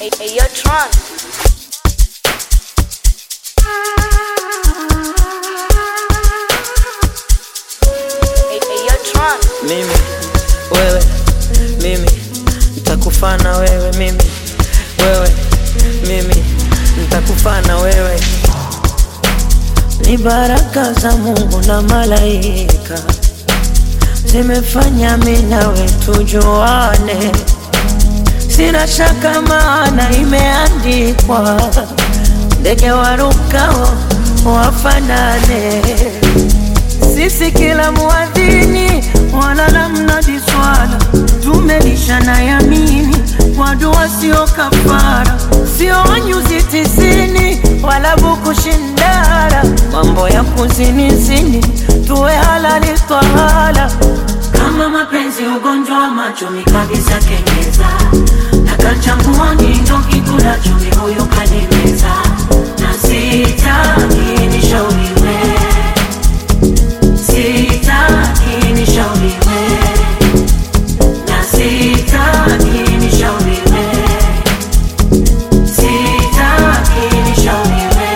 Hey, hey, yo, Tron. Hey, hey, yo, Tron. mimi wewe mimi nitakufana wewe mimi wewe mimi nitakufana wewe ni baraka za Mungu na malaika zimefanya mimi nawe tujuane, sina shaka maana imeandikwa, ndege warukao wafanane sisi kila muadhini wala la mnadi swala tumelishana yamini kwa dua sio kafara sio nyuzi tisini wala buku shindara mambo ya kuzinizini tuwe halali twahala kama mapenzi ugonjwa wa macho mikabisa kenyeza nakachanguani ndo kikula chumi huyu kanimeza na sitaki nishauriwe Sitaki nishauriwe na sitaki nishauriwe, sitaki nishauriwe.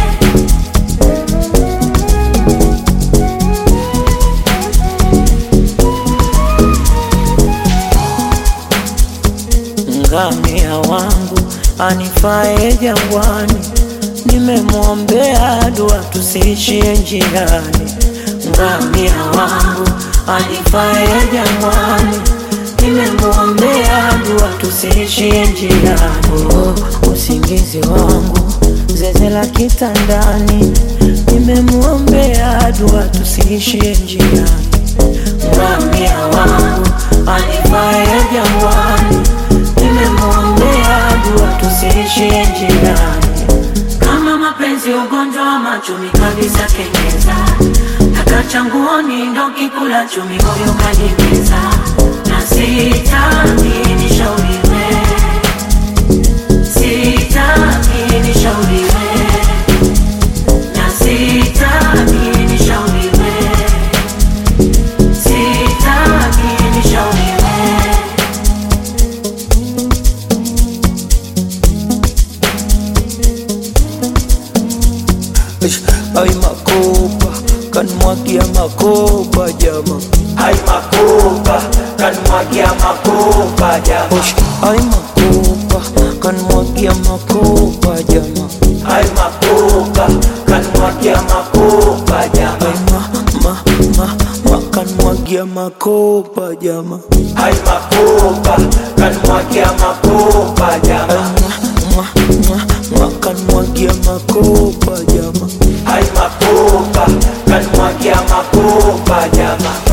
Ngamia wangu anifae jangwani, nimemwombea dua tusiishie njiani. Ngamia wangu anifae jangwani, nimemwombea dua tusiishie njiani. Oh, usingizi wangu zeze la kitandani, nimemwombea dua tusiishie njiani. Ngamia wangu anifae jangwani, nimemwombea dua tusiishie njiani. Kama mapenzi ugonjwa wa machumi kabisa kenyeza Takachanguoni ndo kikula chumi huyo kanimeza Na sitaki nishauriwe Sitaki nishauriwe Na sitaki nishauriwe Sitaki nishauriwe Ish, Ay makopa kanmwagia makopa jama Ay makopa, kanmwagia makopa jama. Ish, Ay makopa kanmwagia makopa jama Ay makopa, kanmwagia makopa jama. Ay ma ma ma ma kanmwagia makopa jama Ay makopa, kanmwagia makopa Ay jama. ma ma ma ma kanmwagia makopa jama Ay makopa, kanmwagia makopa jama.